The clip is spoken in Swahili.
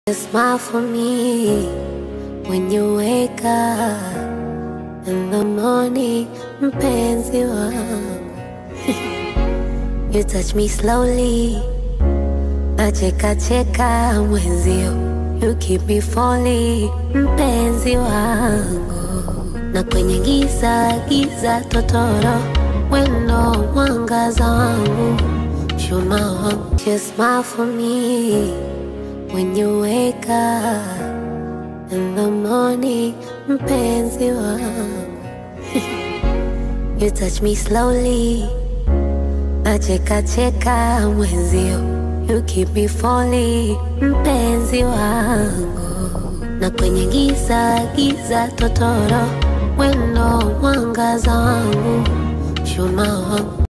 Smile for me when you wake up in the morning, mpenzi wangu. You touch me slowly, nacheka cheka mwenzio. You keep me falling, mpenzi wangu. Na kwenye giza giza totoro, wendo mwangaza wangu, chuma wangu. Just smile for me when you wake up in the morning, mpenzi wangu. You touch me slowly, nacheka cheka mwenzio. You keep me falling, mpenzi wangu. Na kwenye giza giza totoro, wendo mwangaza wangu, chuma wangu.